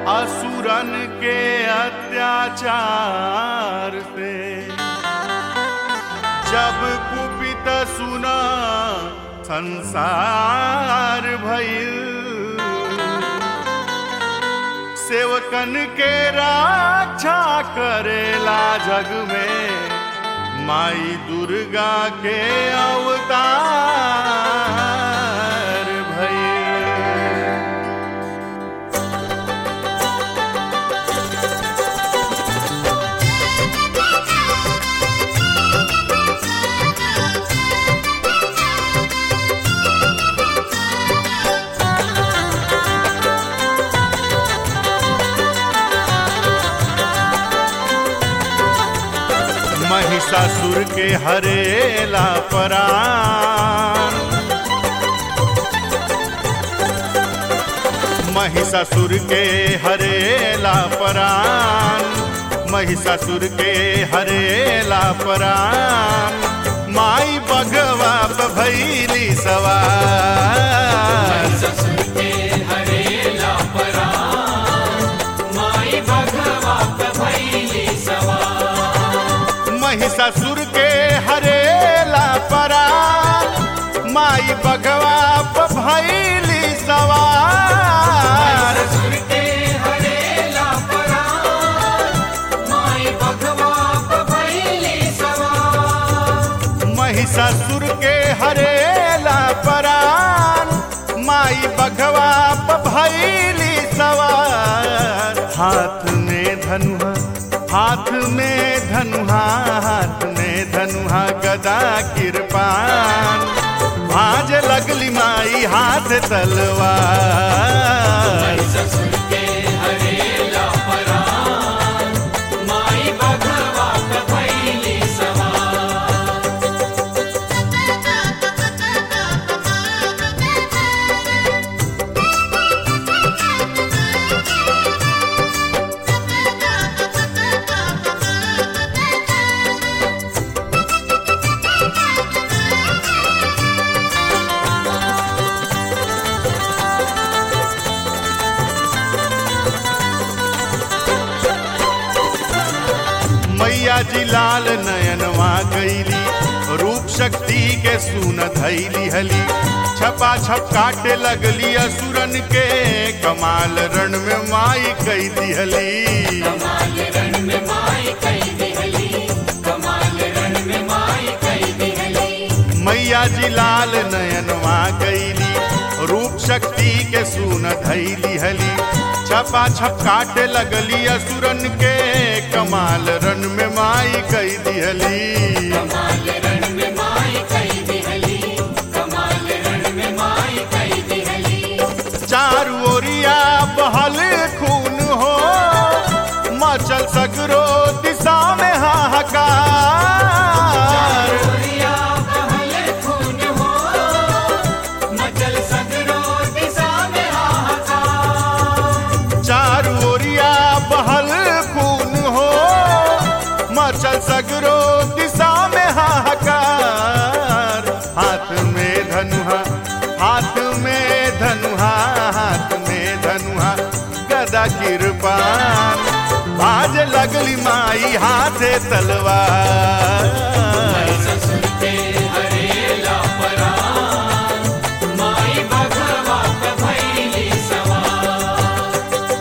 असुरन के अत्याचार से जब कुपित सुना संसार भइल सेवकन के रक्षा करेला जग में माई दुर्गा के अवतार भइल महिषासुर के हरेला परान महिषासुर के हरेला परान महिषासुर के हरेला परान माई बगवा पे भैली सवार ससुर के हरेला परान माई भगवा भैली सवार महिषासुर के हरेला परान माई बगवा पे भैली सवार ससुर के हरेला परान माई भगवा भैली सवार महिषासुर के हरेला परान माई बघवा प भैली सवार हाथ में धनुहा हाथ में धनुहा हाथ में धनुहा गदा किरपान भाज लगली माई हाथ तलवार ससुर के हरेला परान माई भगवा भैली सवार मैया जी लाल नयनवा गईली रूप शक्ति के सुन धैली हली छपा छप काटे लगली असुरन के कमाल रण में माई कई दिहली कमाल रण में माई कई दिहली कमाल रण में माई कई दिहली मैया जी लाल नयनवा गईली रूप शक्ति के सुन धैली हली छपा छप काटे लगली असुरन के कमाल रण में माई कई दिहली कमाल रण में माई कई दिहली कमाल रण में माई कई दिहली चारू ओरिया बहल खून हो मचल सगरो दिशा में हाहाकार गोरिया बहल खून हो मचल सगरो दिशा में हाहाकार चारू ओरिया बहल खून हो मचल सगरो दिशा में हाहाकार हाथ में धनुहा हाथ में धनुहा हाथ में धनुहा गदा किरपान बाज लगली माई हाथे तलवार ससुर के हरेला परान माई भगवा भैली सवार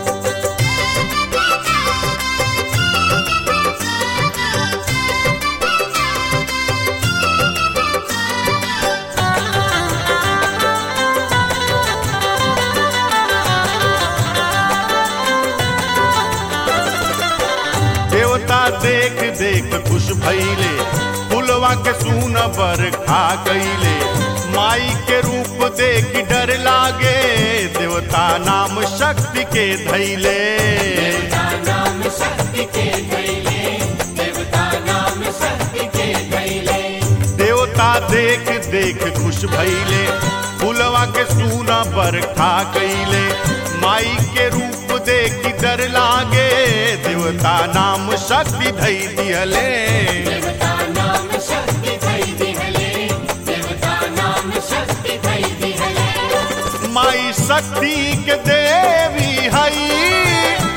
देवता देख देख खुश भइले फुलवा के सून पर खा गईले माई के रूप देख डर लागे देवता नाम शक्ति के धैले देवता नाम शक्ति के धैले देवता नाम शक्ति के धैले देवता देख देख खुश भइले फुलवा के सूना पर खा गईले माई के रूप देख डर लागे देवता नाम शक्ति धै दिहले देवता नाम शक्ति धै दिहले देवता नाम शक्ति धै दिहले माई शक्ति के देवी हई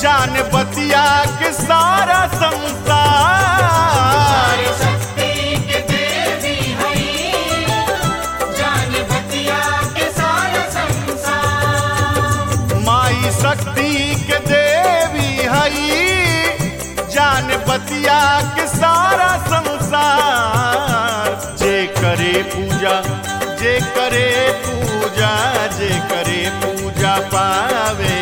जान बतिया के सारा संसार सारी शक्ति के देवी हई जान बतिया के सारा संसार माई शक्ति के देवी हई जान बतिया के सारा संसार जे करे पूजा जे करे पूजा जे करे पूजा पावे